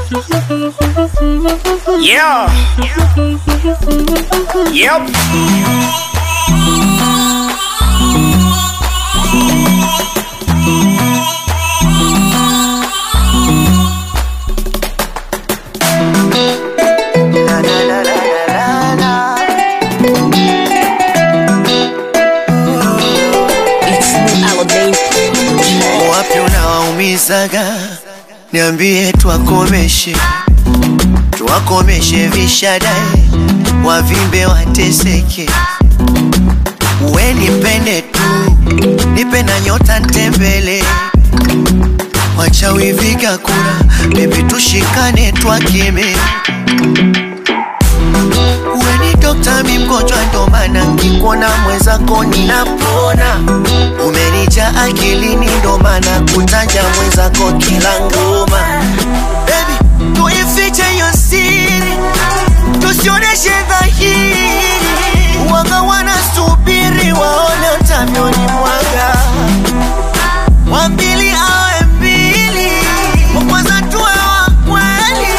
Yeah. Yep. It's me, Aladdin. wapi unawaumizaga, niambie twakomeshe, twakomeshe vishadae, wavimbe wateseke, we nipende tu, nipe na nyota ntembele, wachawi viga kura, bebi tushikane twakeme Uwe ni dokta, mi mgonjwa, ndo maana nkikuona mwenzako ninapona. Umenija akilini, ndo maana kutaja mwenzako kila ngoma. Baby, tuifiche hiyo siri, tusioneshe dhahiri. Wanga wanasubiri waone utavyoni mwaga, wa mbili awe mbili, wa kwanza tuwe wa kweli.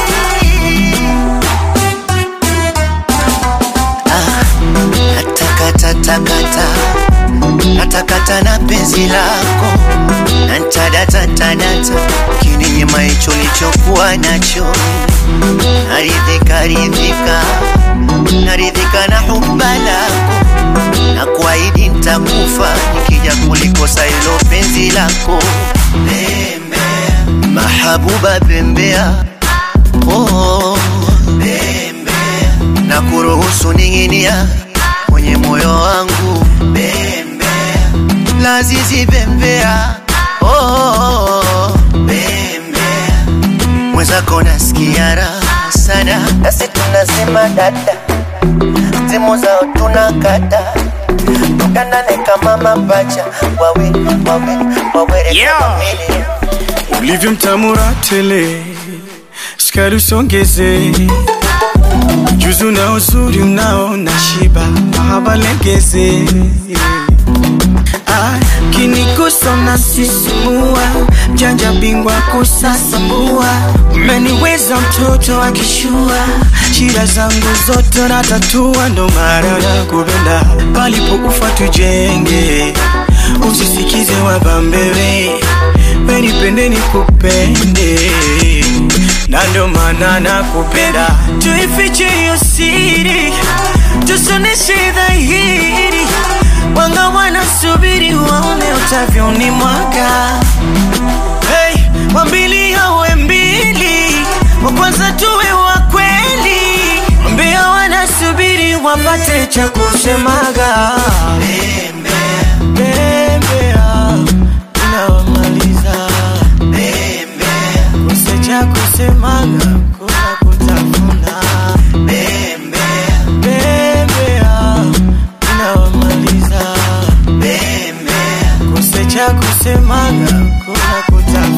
Natakatakata, natakata na penzi lako, nantadatatanata kininyima hicho lichokuwa nacho, naridhika ridhika, naridhika na huba lako, na kuahidi ntakufa nikija kulikosa hilo penzi lako. Bembea, mahabuba bembea, oh, bembea, na kuruhusu ning'inia kwenye moyo wangu bembea, lazizi bembea, oh, bembea, mwenzako nasikia raha sana, nasi tunasema dada, simu zao tunakata tukanane kama mapacha wawe wawe wawere Yeah. kama mili ulivyo mtamura tele, sukari usongeze, juzu na uzuri unao na shiba, mahaba legeze Ah, kinigusa unasisimua, mjanja bingwa kusasamua, umeniweza mtoto akishua, shida zangu zote natatua, ndo maana nakupenda, palipo ufa tujenge, usisikize wabambewe, wenipende nikupende, na ndo maana nakupenda, tuifiche hiyo siri, tusoneshe dhahiri wanga wanasubiri waone utavyoni mwaka hey, wambili awe mbili wa kwanza tuwe wa kweli mbia wanasubiri wapate cha kusemaga Bembea, inawamaliza kose cha kusemaga kuna kutafuna Bembea, inawamaliza kose cha kusemaga kuna kutafuna